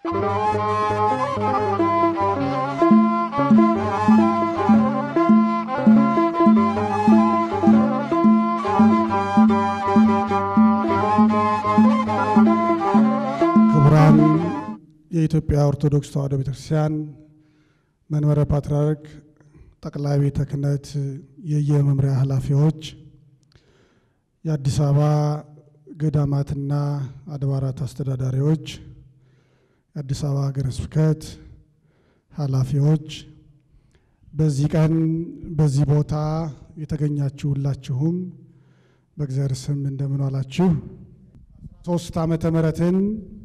ክቡራን የኢትዮጵያ ኦርቶዶክስ ተዋሕዶ ቤተክርስቲያን መንበረ ፓትርያርክ ጠቅላይ ቤተ ክህነት የየመምሪያ ኃላፊዎች፣ የአዲስ አበባ ገዳማትና አድባራት አስተዳዳሪዎች፣ የአዲስ አበባ ሀገረ ስብከት ኃላፊዎች፣ በዚህ ቀን በዚህ ቦታ የተገኛችሁ ሁላችሁም በእግዚአብሔር ስም እንደምን ዋላችሁ። ሶስት ዓመተ ምሕረትን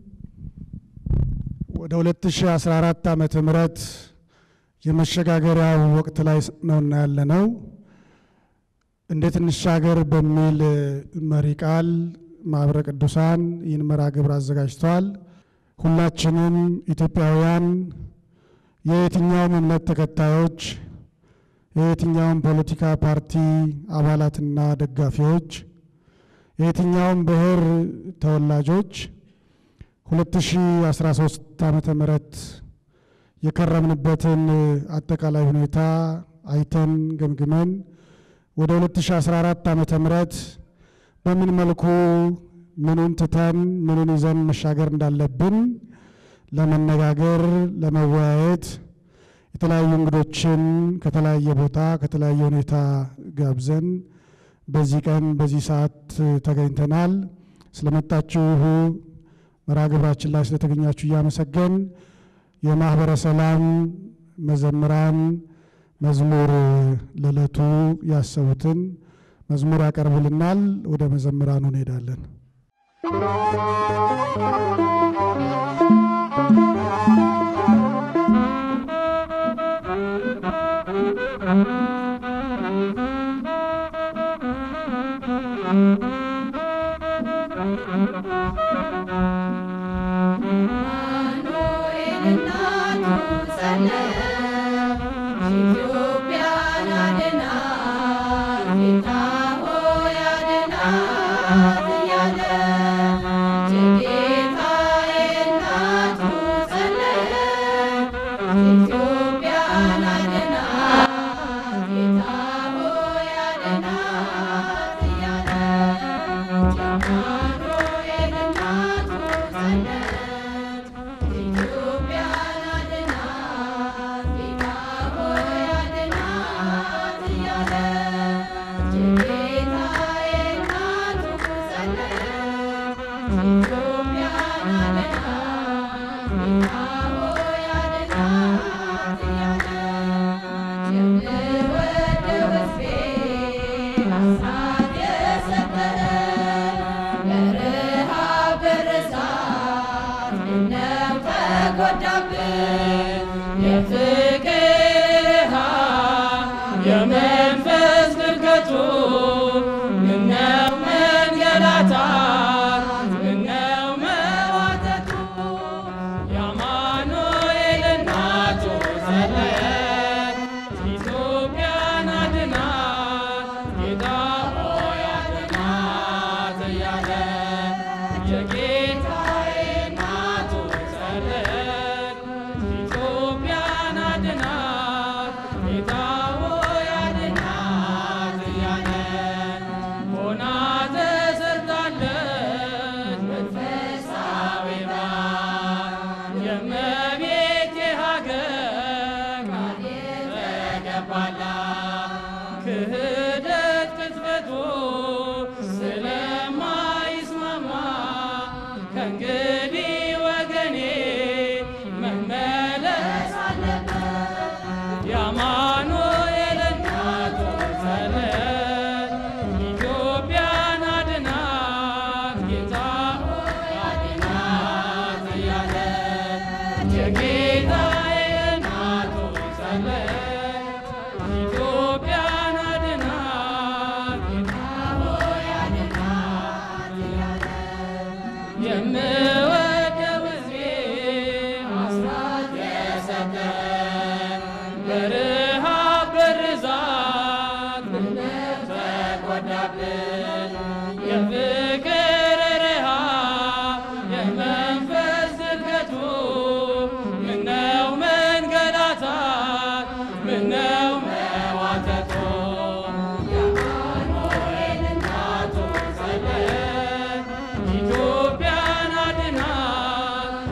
ወደ 2014 ዓመተ ምሕረት የመሸጋገሪያው ወቅት ላይ ነውና ያለነው እንዴት እንሻገር በሚል መሪ ቃል ማኅበረ ቅዱሳን ይህን መርሃ ግብር አዘጋጅተዋል። ሁላችንም ኢትዮጵያውያን የየትኛውም እምነት ተከታዮች፣ የየትኛውም ፖለቲካ ፓርቲ አባላትና ደጋፊዎች፣ የየትኛውም ብሔር ተወላጆች 2013 ዓመተ ምህረት የከረምንበትን አጠቃላይ ሁኔታ አይተን ገምግመን ወደ 2014 ዓመተ ምህረት በምን መልኩ ምኑን ትተን ምኑን ይዘን መሻገር እንዳለብን ለመነጋገር ለመወያየት የተለያዩ እንግዶችን ከተለያየ ቦታ ከተለያየ ሁኔታ ጋብዘን በዚህ ቀን በዚህ ሰዓት ተገኝተናል። ስለመጣችሁ መርሃ ግብራችን ላይ ስለተገኛችሁ እያመሰገን የማኅበረ ሰላም መዘምራን መዝሙር ለዕለቱ ያሰቡትን መዝሙር ያቀርቡልናል። ወደ መዘምራኑ እንሄዳለን። የመንፈስ ድርገቱ ምነው መንገላታት ምነው መዋተቱ የአማኑኤል እናቱ ጸለየች ኢትዮጵያን አድናት ጌታ ሆይ አድናት እያለ የጌታዬ እናቱ ጸለየች ኢትዮጵያን አድናት ጌታ ሆይ አድናት እያለ ሆና ተሰርታለች መንፈሳዊ ባል የእመቤቴ ሀገር ቃል የተገባላት ክህደት ቅጽበቱ ስለማይስማማ ከእንግዲህ ወገኔ መመለስ አለበት። የአማኑኤል እናቱ ጸለየች ኢትዮጵያን አድናት ጌታ ሆይ አድናት እያለች የጌታዬ እናቱ ጸለየች ኢትዮጵያን አድናት ጌታ ሆይ አድናት እያለች የምወደው ሕዝቤ አስራት የሰጠ በረሃብ በርዛት ምነው ተጎዳብን የፍቅር ረሃብ የመንፈስ ዝርገቱ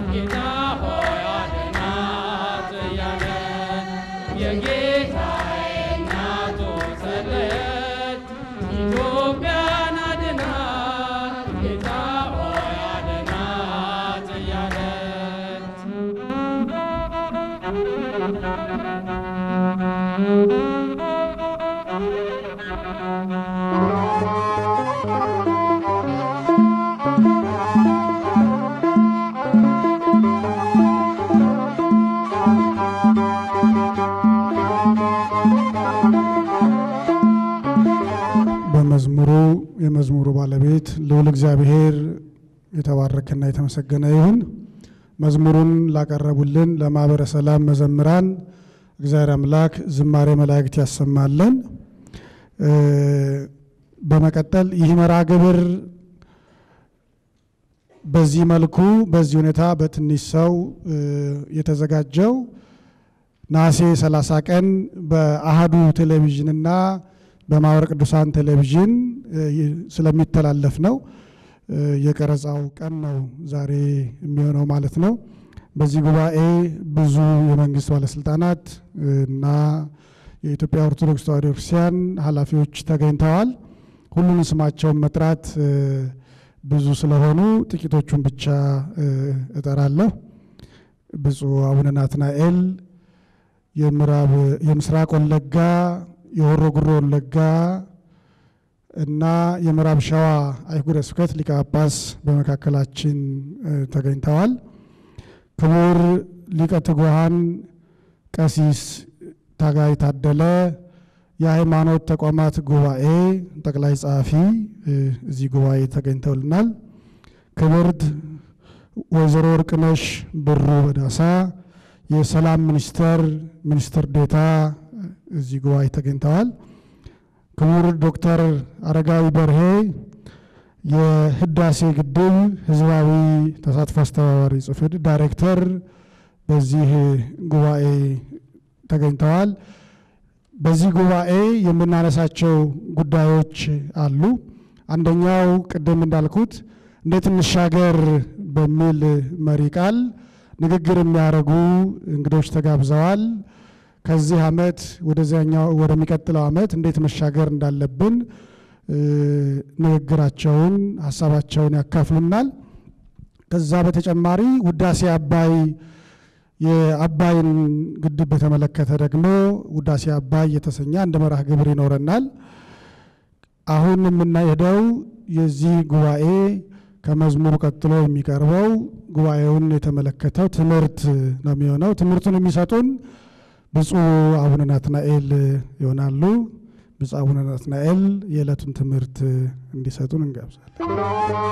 ጌታ ሆይ አድናት እያለ የጌታዬ እናቱ ጸለየች ኢትዮጵያን አድናት ጌታ ሆይ አድናት እያለች በመዝሙሩ የመዝሙሩ ባለቤት ልዑል እግዚአብሔር የተባረከና የተመሰገነ ይሁን። መዝሙሩን ላቀረቡልን ለማኅበረ ሰላም መዘምራን እግዚአብሔር አምላክ ዝማሬ መላእክት ያሰማለን። እ በመቀጠል ይህ መርሃ ግብር በዚህ መልኩ በዚህ ሁኔታ በትንሽ ሰው እ የተዘጋጀው ነሐሴ 30 ቀን በአሃዱ ቴሌቪዥንና በማኅበረ ቅዱሳን ቴሌቪዥን እ ስለሚተላለፍ ነው። እ የቀረጻው ቀን ነው ዛሬ የሚሆነው ማለት ነው። በዚህ ጉባኤ ብዙ የመንግስት ባለስልጣናት እና የኢትዮጵያ ኦርቶዶክስ ተዋሕዶ ክርስቲያን ኃላፊዎች ተገኝተዋል። ሁሉንም ስማቸውን መጥራት እ ብዙ ስለሆኑ ጥቂቶቹን ብቻ እ እጠራለሁ። ብፁዕ አቡነ ናትናኤል የምዕራብ የምስራቅ ወለጋ የሆሮ ጉሮ ወለጋ እና የምዕራብ ሸዋ አህጉረ ስብከት ሊቀ ጳጳስ በመካከላችን እ ተገኝተዋል። ክቡር ሊቀ ትጉሃን ቀሲስ ታጋይ ታደለ የሃይማኖት ተቋማት ጉባኤ ጠቅላይ ጸሐፊ እ እዚህ ጉባኤ ተገኝተውልናል። ክብርት ወይዘሮ ወርቅነሽ ብሩ በዳሳ የሰላም ሚኒስቴር ሚኒስትር ዴታ እዚህ ጉባኤ ተገኝተዋል። ክቡር ዶክተር አረጋዊ በርሄ የህዳሴ ግድብ ህዝባዊ ተሳትፎ አስተባባሪ ጽሕፈት ቤት ዳይሬክተር በዚህ ጉባኤ ተገኝተዋል። በዚህ ጉባኤ የምናነሳቸው ጉዳዮች አሉ። አንደኛው ቅድም እንዳልኩት እንዴት እንሻገር በሚል መሪ ቃል ንግግር የሚያደርጉ እንግዶች ተጋብዘዋል። ከዚህ ዓመት ወደዚያኛው ወደሚቀጥለው ዓመት እንዴት መሻገር እንዳለብን እ ንግግራቸውን ሀሳባቸውን ያካፍሉናል። ከዛ በተጨማሪ ውዳሴ አባይ የአባይን ግድብ በተመለከተ ደግሞ ውዳሴ አባይ የተሰኘ አንድ መርሃ ግብር ይኖረናል። አሁን የምናሄደው የዚህ ጉባኤ ከመዝሙሩ ቀጥሎ የሚቀርበው ጉባኤውን የተመለከተው ትምህርት ነው የሚሆነው። ትምህርቱን የሚሰጡን ብፁዕ አቡነ ናትናኤል ይሆናሉ። ብፁዕ አቡነ ናትናኤል የዕለቱን ትምህርት እንዲሰጡን እንጋብዛለን።